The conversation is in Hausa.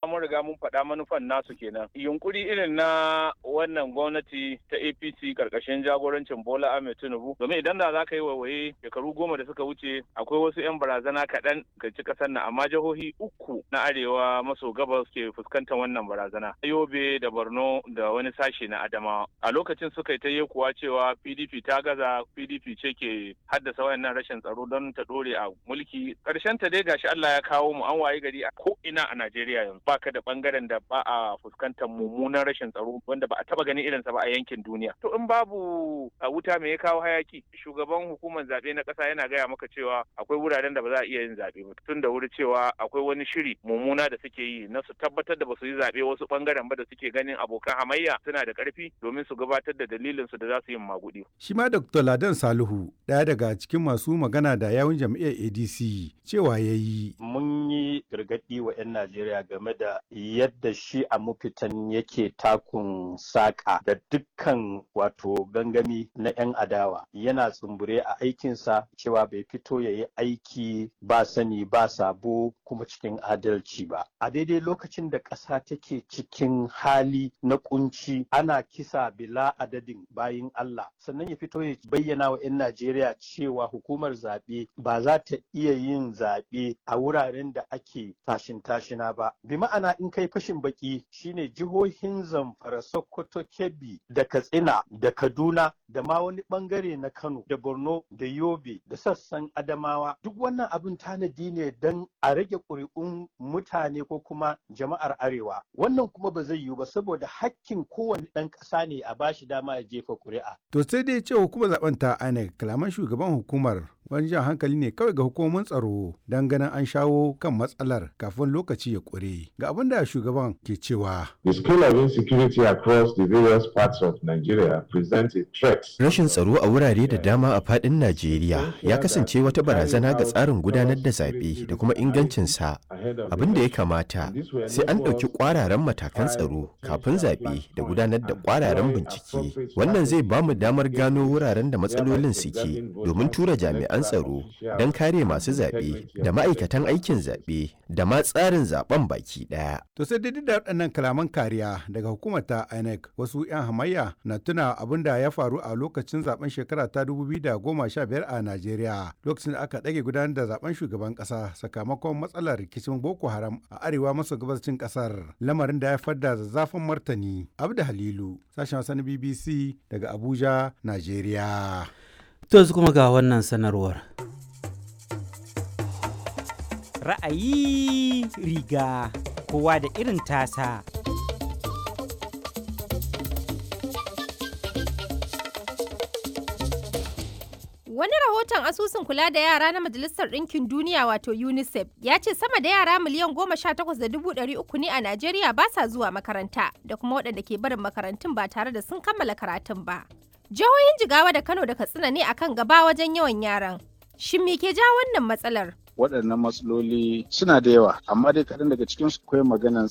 mun riga mun faɗa manufan nasu kenan yunkuri irin na wannan gwamnati ta APC karkashin jagorancin Bola Ahmed Tinubu domin idan da za ka yi waiwaye shekaru goma da suka wuce akwai wasu 'yan barazana kaɗan ga ci ƙasar nan amma jihohi uku na arewa maso gabas ke fuskantar wannan barazana Yobe da Borno da wani sashe na Adamawa a lokacin suka yi ta yi kuwa cewa PDP ta gaza PDP ce ke haddasa wayannan rashin tsaro don ta dore a mulki karshen ta dai gashi Allah ya kawo mu an waye gari a ko ina a Najeriya yanzu baka da bangaren da ba a fuskantar mummunan rashin tsaro wanda ba a taba ganin irinsa ba a yankin duniya to in babu a wuta me ya kawo hayaki shugaban hukumar zabe na kasa yana gaya maka cewa akwai wuraren da ba za a iya yin zabe ba tun da wuri cewa akwai wani shiri mummuna da suke yi na su tabbatar da ba su yi zabe wasu bangaren ba da suke ganin abokan hamayya suna da karfi domin su gabatar da dalilin su da za su yi magudi shi ma Dr. Ladan Salihu ɗaya daga cikin masu magana da yawun jam'iyyar ADC cewa ya yi. Mun yi gargaɗi wa 'yan Najeriya game da yadda shi a mafitan yake takun saƙa da dukkan wato gangami na 'yan adawa yana tsumbure a aikinsa cewa bai fito ya yi aiki ba sani ba sabo kuma cikin adalci ba. A daidai lokacin da ƙasa take cikin hali na kunci ana kisa bila adadin bayin Allah sannan ya fito ya bayyana wa 'yan Najeriya cewa hukumar zaɓe ba za ta iya yin zaɓe a wuraren da ake tashin tashina ba. Bi ma'ana in kai fashin baki shine jihohin Zamfara, Sokoto, Kebbi da Katsina da Kaduna da ma wani bangare na Kano da Borno da Yobe da sassan Adamawa duk wannan abin tanadi ne don a rage ƙuri'un mutane ko kuma jama'ar Arewa. Wannan kuma ba zai yiwu ba saboda hakkin kowane ɗan ƙasa ne a bashi dama ya jefa ƙuri'a. To sai dai ce hukumar zaben ta INEC kalaman shugaban hukumar wani jan hankali ne kawai ga hukumomin tsaro don ganin an shawo kan matsalar kafin lokaci ya ƙure. Ga abin da shugaban ke cewa. The scale of insecurity across the various parts of Nigeria presents a threat. Rashin tsaro a wurare da dama a faɗin Najeriya ya kasance wata barazana ga tsarin gudanar da zaɓe da kuma ingancinsa. Abin da ya kamata sai an ɗauki ƙwararren matakan tsaro kafin zaɓe da gudanar da ƙwararren bincike. Wannan zai ba mu damar gano wuraren da matsalolin suke domin tura jami'an tsaro don kare masu zaɓe da ma'aikatan aikin zaɓe da ma tsarin zaɓen baki ɗaya. To sai dai da waɗannan kalaman kariya daga hukumar ta INEC wasu 'yan hamayya na tuna abin da ya faru a lokacin zaben shekara ta 2015 a Najeriya lokacin da aka ɗage gudanar da zaben shugaban ƙasa sakamakon matsalar rikicin Boko Haram a arewa maso gabashin ƙasar lamarin da ya haifar da zazzafin martani. Abda Halilu sashen Hausa na BBC daga Abuja, Najeriya. To yanzu kuma ga wannan sanarwar. Ra'ayi riga kowa da irin tasa. Wani rahoton asusun kula da yara na Majalisar Ɗinkin Duniya wato UNICEF ya ce sama da yara miliyan goma sha takwas da dubu ɗari uku ne a Najeriya ba sa zuwa makaranta da kuma waɗanda ke barin makarantun ba tare da sun kammala karatun ba. Jihohin Jigawa da Kano da Katsina ne akan gaba wajen yawan yaran. Shin me ke ja wannan matsalar? waɗannan matsaloli suna da yawa amma dai kaɗan daga cikin su akwai maganan